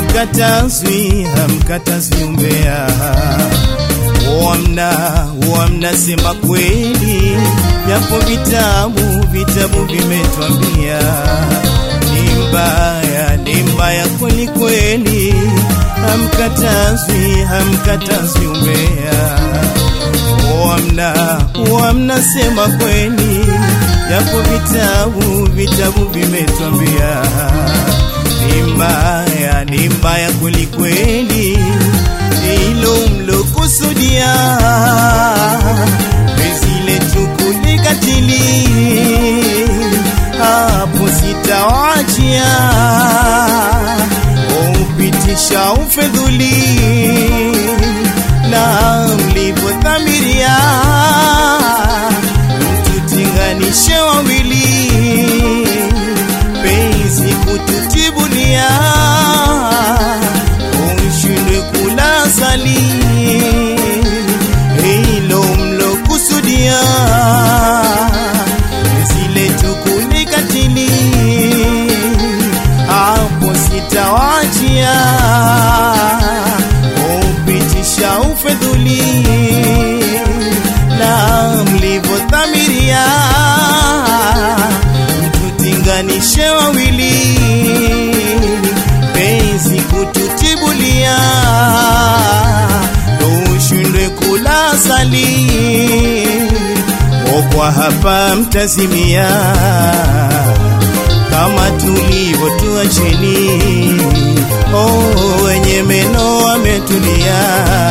hamkatazwi hamkatazwi umbea wamna wamna sema kweli yapo vitabu vitabu vimetwambia ni mbaya ni mbaya kweli kweli hamkatazwi hamkatazwi umbea wamna wamna sema kweli yapo vitabu vitabu vimetwambia ni mbaya ni mbaya kweli kweli hilo mlokusudia penzi letu kulikatili hapo sitawachia upitisha ufedhuli na mlivyodhamiria mtutinganishe wawili penzi kututibulia ushindwe kula sali hilo mlokusudia zile tukulikatili hapo sitawachia upitisha ufedhuli na mlivyodhamiria mtutinganishe wawili penzi kututibulia ushindwe kula sali okwa hapa mtazimia kama tulivyo tuacheni oh, wenye meno wametulia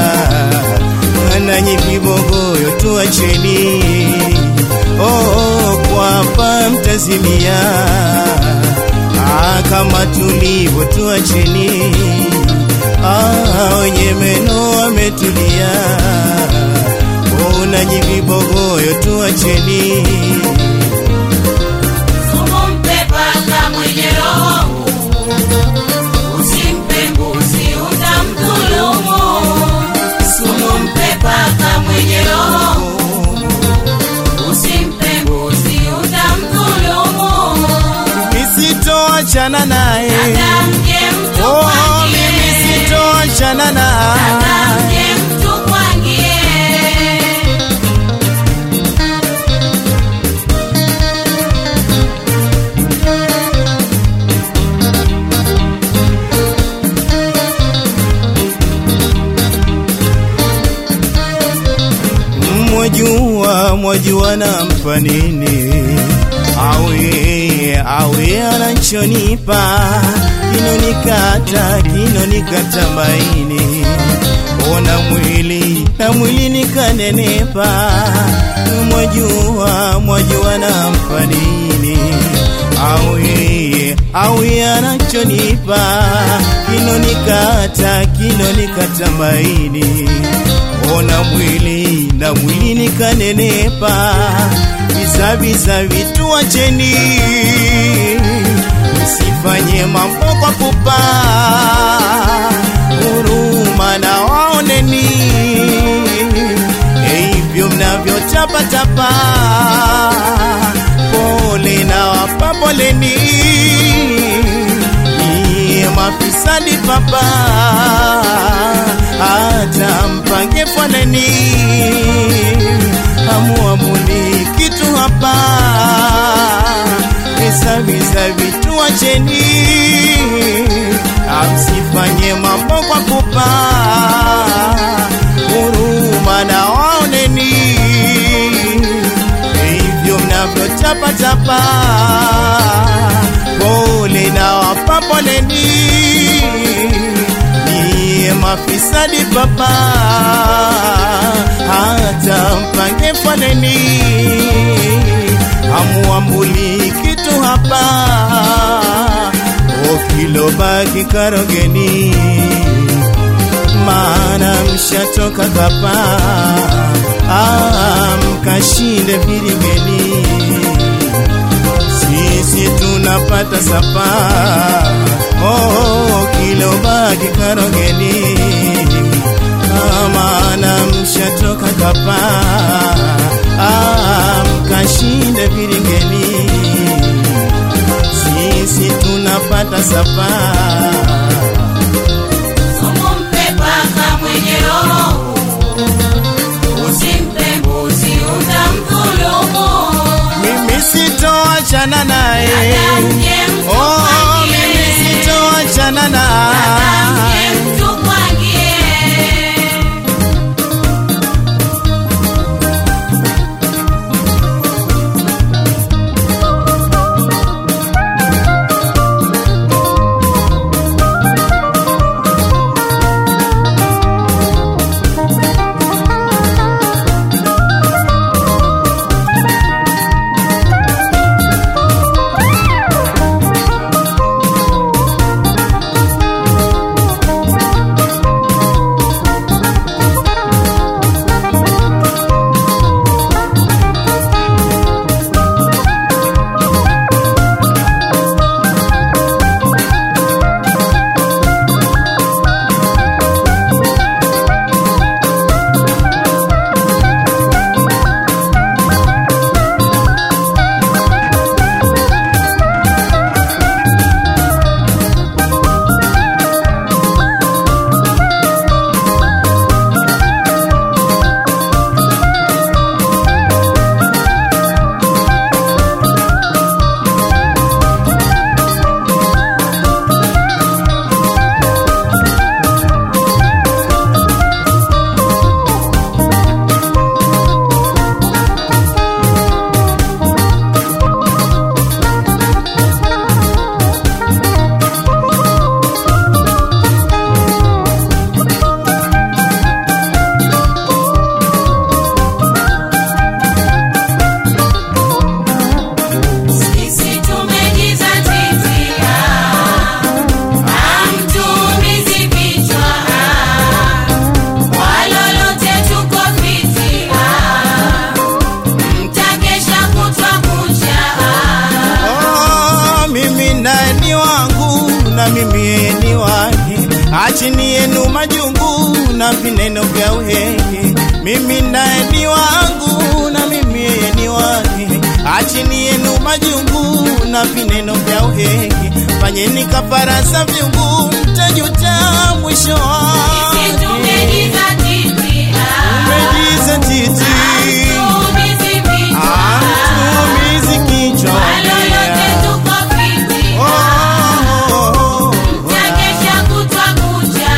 nanyi vibogoyo tuacheni oh, kwa hapa mtazimia ah, kama tulivyo tuacheni ah, wenye meno wametulia oh, nanyi vibogoyo tuacheni Sumu mpe paka mwenye roho, usimpe mbuzi utamdhulumu. Sumu mpe paka mwenye roho, usimpe mbuzi utamdhulumu. nisitoachana naye Hata mje mtu oh, mimi kwangie, sitoachana naye hata mje mtu kwangie. mwajua mwajua nampa nini awe awe anachonipa kinonikata kinonikata maini ona mwili na mwili nikanenepa mwajua mwajua nampa nini awe awe anachonipa kinonikata kinonikata maini ona mwili na mwili nikanenepa vizaviza vitu wacheni msifanye mambo kwa pupa huruma na waoneni hivyo mnavyotapatapa pole na wapa poleni Nyie mafisadi papa hata mpange foleni amuamuni kitu hapa visaviza vitu wacheni amsifanye mambo kwa pupa huruma na waoneni hivyo mnavyotapatapa pole na wapa poleni niye mafisadi papa hata mpange foleni amuambuli kitu hapa okilobaki karogeni maana mshatoka kapa ah, mkashinde viringeni sisi tunapata sapa oh, kilobaki karogeni Ah, maana mshatoka kapa ah, mkashinde viringeni sisi tunapata sapa moyo huu. Usimpe mbuzi utamdhulumu. mimi sitoachana naye Dada mje oh, mimi mtukwangie. sitoachana Dada naye mje mtukwangie. Sisi tumejizatiti, hamtuumizi vichwa, kwa lolote tuko fiti, mtakesha kutwa kucha. Oh, mimi naye ni wangu na mimi yeye ni wake, achini yenu majungu na vineno vya uhehe. Mimi naye ni wangu na mimi yeye ni wake, achini yenu majungu na vineno vya uhehe. Fanyeni kafara za vyungu, mtajuta mwisho Sisi wake. tumejizatiti, Umejizatiti, hamtuumizi vichwa, hamtuumizi kichwa. kwa lolote tuko fiti, Oh, oh, oh, oh. mtakesha kutwa kucha.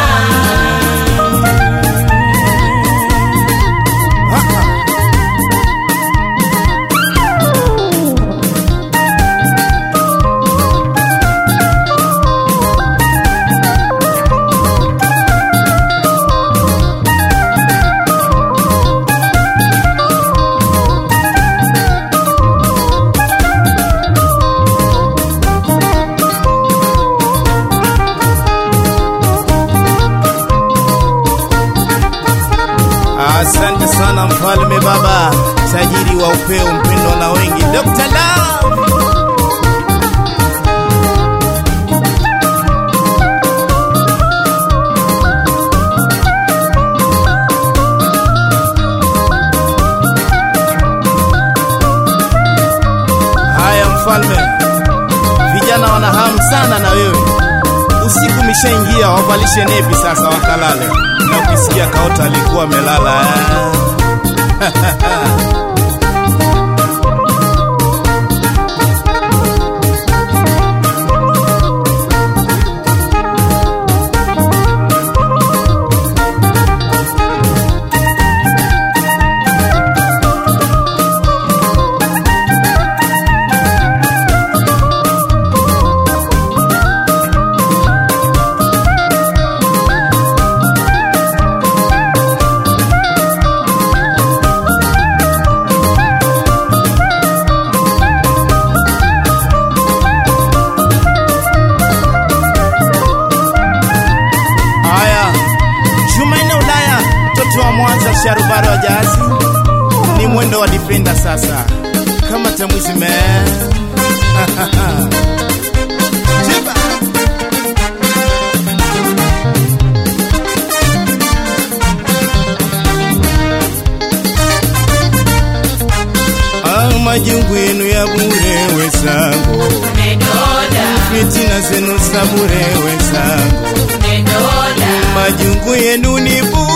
Asante sana mfalme baba, tajiri wa upeo, mpendwa na wengi, Dr. Love. Haya mfalme, vijana wana hamu sana na wewe. Usiku mishaingia, wavalishe nepi sasa wakalale, na ukisikia kaota alikuwa amelala eh. Haya, Jumanne Ulaya, mtoto wa Mwanza, sharubaro wa jahazi, ni mwendo wa difenda sasa, kama tamwizime Chiba. Ah, majungu yenu ya bure wezangu, Umedoda, fitina zenu za bure wezangu, umedoda, majungu yenu ni bure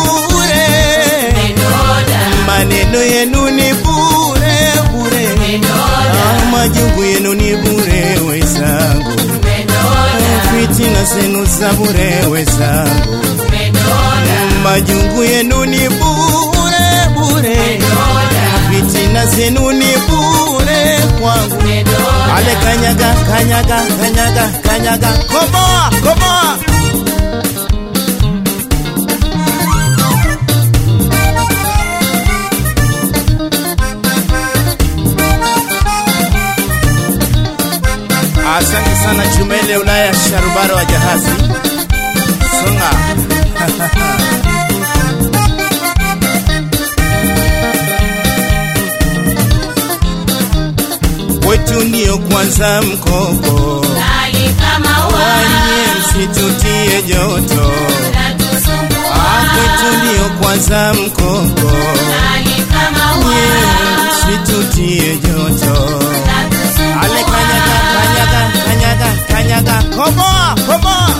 majungu yenu ni bure wezangu, fitina zenu za bure wezangu, majungu yenu ni bure bure, fitina zenu ni bure kwangu. Ale kanyaga kanyaga kanyaga kanyaga, komoa komoa Asante sana Chumele Ulaya Sharubaro wa jahazi Songa wetu ndio kwanza mkoko wanye msitutie joto Ah, kwetu ndio kwanza mkoko nye msitutie joto ale kanyaga kanyaga kanyaga kanyaga komoa komoa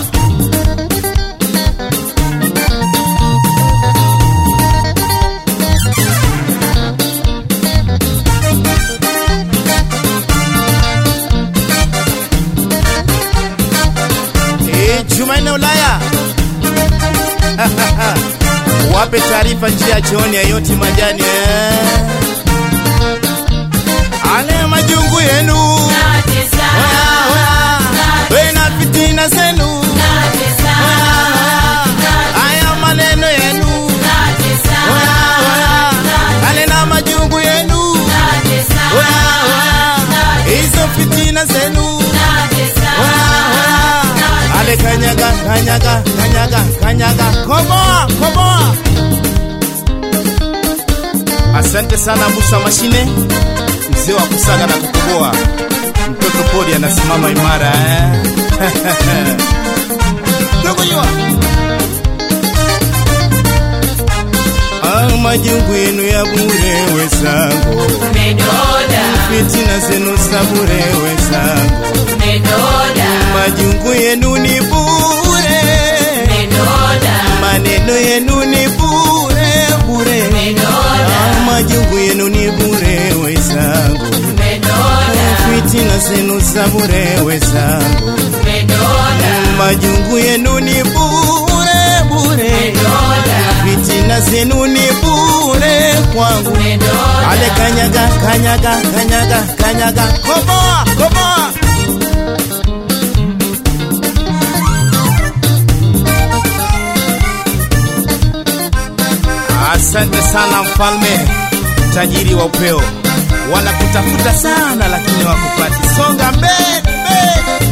Eh, Jumanne Ulaya wape taarifa njia chooni yayoti majani eh. ale majungu yenu Oya, oya. wena fitina zenu Oya, oya. aya maneno yenu Oya, oya. ale na majungu yenu Oya, oya. hizo fitina zenu Oya, oya. ale kanyaga kanyaga kanyaga kanyaga komoa komoa asante sana musa mashine mzee wa kusaga na kukoboa mtoto podi anasimama imara eh? Tokujua. Ah, majungu yenu ya bure wezangu fitina zenu za bure wezangu majungu yenu ni bure maneno yenu ni bure bure Ah, majungu yenu ni bure wezangu fitina zenu za bure wezangu majungu yenu ni bure bure fitina zenu ni bure kwangu ale kanyaga kanyaga kanyaga kanyaga komoa komoa asante sana mfalme tajiri wa upeo wanakutafuta sana lakini wakupati songa mbele mbele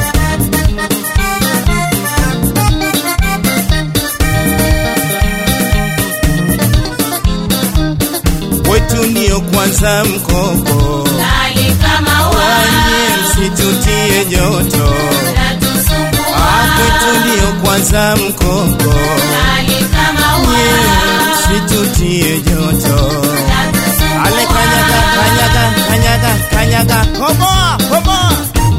wetu ndio kwanza mkoko wanye msitutie joto Ah, kwetu ndio kwanza mkoko nye msitutie joto ale kanyaga kanyaga kanyaga kanyaga komoa komoa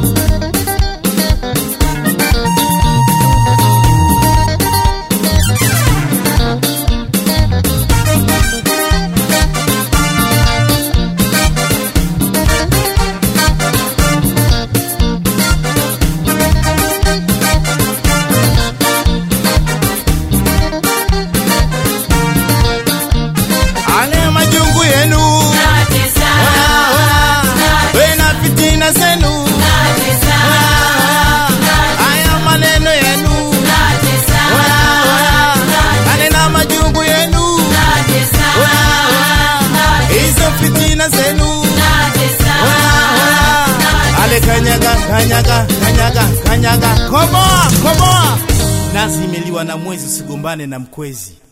ale majungu yenu Oya, oya. wena fitina zenu Oya, oya. aya maneno yenu Oya, oya. ale na majungu yenu Oya, oya. hizo fitina zenu Oya, oya. ale kanyaga kanyaga kanyaga kanyaga komoa komoa nazi imeliwa na mwezi usigombane na mkwezi